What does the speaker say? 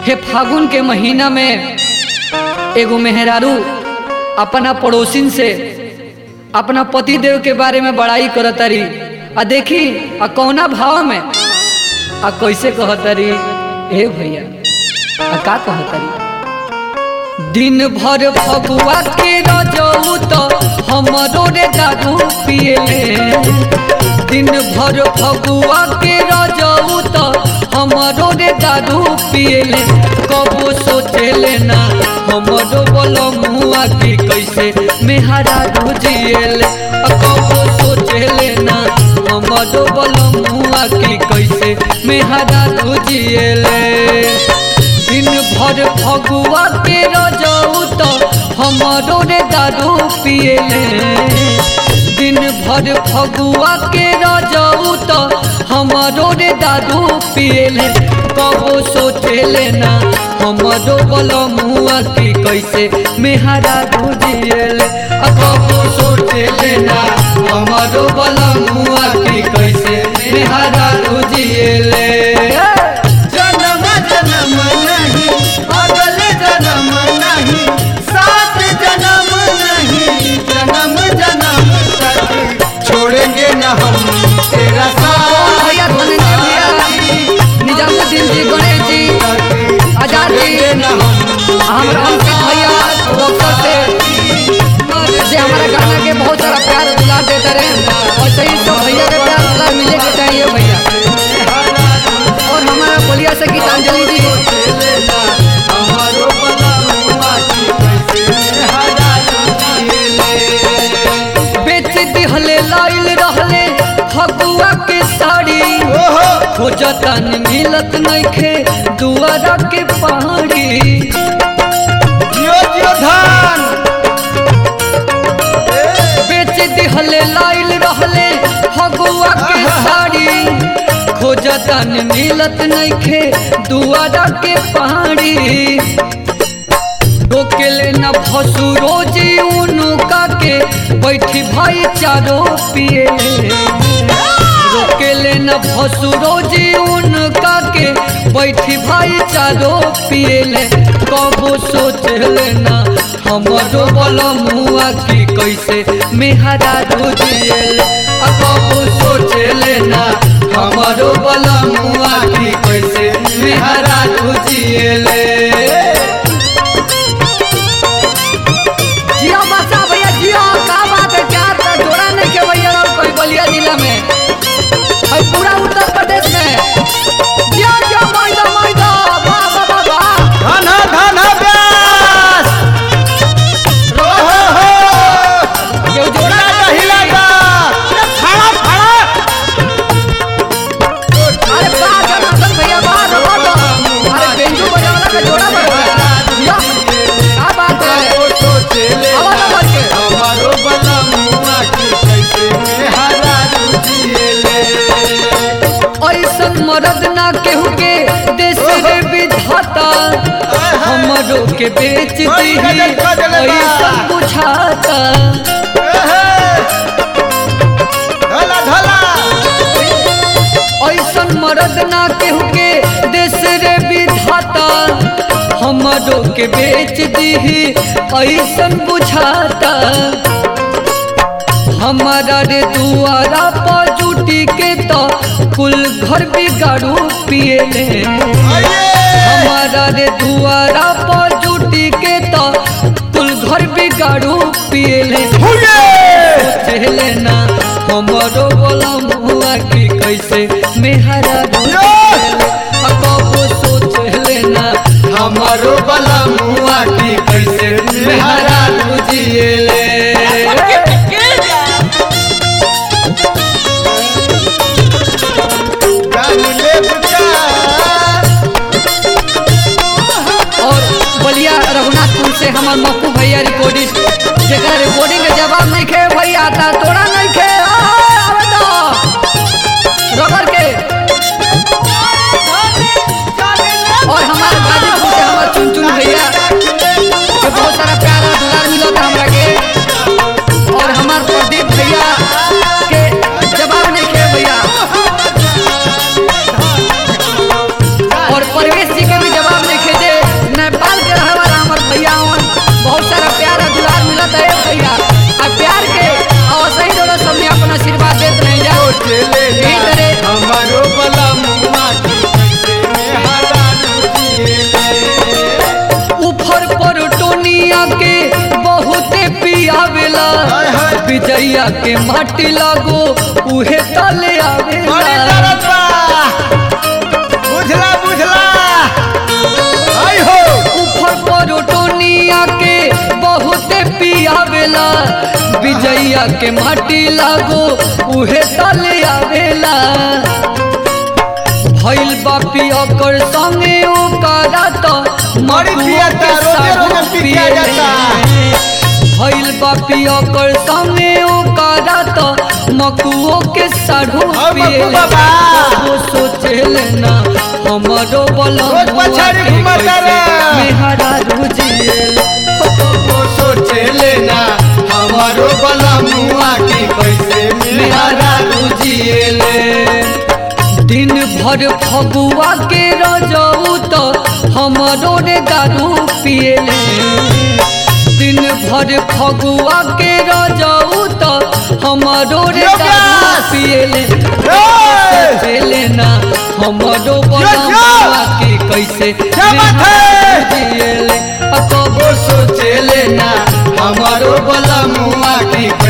हे फागुन के महीना में एगो मेहरारू अपना पड़ोसिन से अपना पति देव के बारे में बड़ाई करतारी आ देखी आ कौना भाव में आ कैसे कहतारी ए भैया आ का कहतारी दिन भर फगुआ के रजऊ तो हमरो रे दारू पिएले दिन भर फगुआ के रजऊ तो हमरो रे दारू पिएले कबो सोचेले ना हमरो बोलो मुआ की कैसे मेहरा जिएले कबो सोचेले ना हमरो बोलो मुआ की कैसे मेहरा जिएले दिन भर फगुआ के रजऊ तो हमरो रे दारू पिएले दिन भर फगुआ के रजऊ तो हमरो रे दारू पिएले कबो सोचेले ना हमरो बलमुआ की कैसे मेहरा गुजिएले कबो सोचेले ना हमरो बलमुआ की कैसे मेहरा गुजिएले जन्म जन्म नहीं अगल जन्म नहीं सात जन्म नहीं जन्म जन्म तक छोड़ेंगे न हम तेरा भैया धनंजय भैया निजामुद्दीन जी गणेश जी आजाद जी हमारा अंकित भैया डॉक्टर से जे हमारा गाना के बहुत सारा प्यार दुलार देते रहे और सही तो भैया के प्यार दुलार मिले के चाहिए भैया और हमारा बलिया से गीतांजलि जी हमारो बलमुआ की कैसे हजार बेच दिहले लाइल रहले फगुआ के साड़ी ओहो खोजतन मिलत नइखे दुआरा के पहाड़ी जियो जियो धान बेच दिहले लाइल रहले फगुआ के साड़ी खोजतन मिलत नइखे दुआरा के पहाड़ी डोकेले न फसु रोजी उनुका के बैठी भाई चारो पिए रोकेले न फसु रोजी उनका के बैठी भाई चारो पिएले कबो सोचले ना हमरो बलमुआ की कैसे मेहरा रोजिएले आ कबो सोचले ना हमरो बलमुआ की कैसे मेहरा रोजिएले जियो बसा भैया जियो का बात है क्या तो जोड़ा नहीं के भैया और कोई बलिया जिला में और पूरा उत्तर प्रदेश में जियो जियो मैदा मैदा वाह वाह वाह वाह धन धन व्यास ओहो हो ये जोड़ा हिला हिला खड़ा खड़ा अरे वाह जनार्दन भैया वाह वाह वाह अरे बेंजू बजाने का जोड़ा बड़ा जियो क्या बात है आवाज बढ़ के हमारो बलमुआ की कैसे मेहरा रुजिएले ऐसन मरद ना केहू के देश रे विधाता हमरो के बेच दी ऐसन बुझाता ढला ढला ऐसन मरद ना केहू के देश रे विधाता हमरो के बेच दीही ऐसन बुझाता हमारा रे दुआरा पर जुटी के तो कुल घर बिगाड़ू पिएले हमारा रे दुआरा पर जुटी के तो कुल घर बिगाड़ू पिएले सोचेले ना हमरो बोलम हुआ कि कैसे मेहरा कबो सोचले ना हमारो बलमुआ की कैसे मेहरा बुझिएले जान ले बुचा हाय हाय विजैया के माटी लागो उहे तले बड़ी आवेला दर्द बा बुझला बुझला आई हो ऊपर परोटोनिया के बहुते पियावेला विजैया के माटी लागो उहे तले आवेला भइल बापी ओकर संगे ओकरा त बड़ी पियाता, रोजे रोजे पी के आ जाता। भइल बापी ओकर संगे ओकरा त मकुओ के साढ़ू और मक्कू पिएला बाबा। वो सोचेले ना हमरो बलम रोज पछाड़ी घुमता रे। मेहरा रुजिएला वो सोचे लेना हमारो बला मुआ की कैसे मेहरा मेहरा रुजिएले दिन भर फगुआ के रजऊ तो हमरो रे दारू पिएले दिन भर फगुआ के रजऊ तो हमरो रे योगेश! दारू पिएले ए! चले ना हमरो यो! बलमुआ के कैसे क्या बात है? जिएले अकबो वो सोचे लेना हमारो बला मुआ की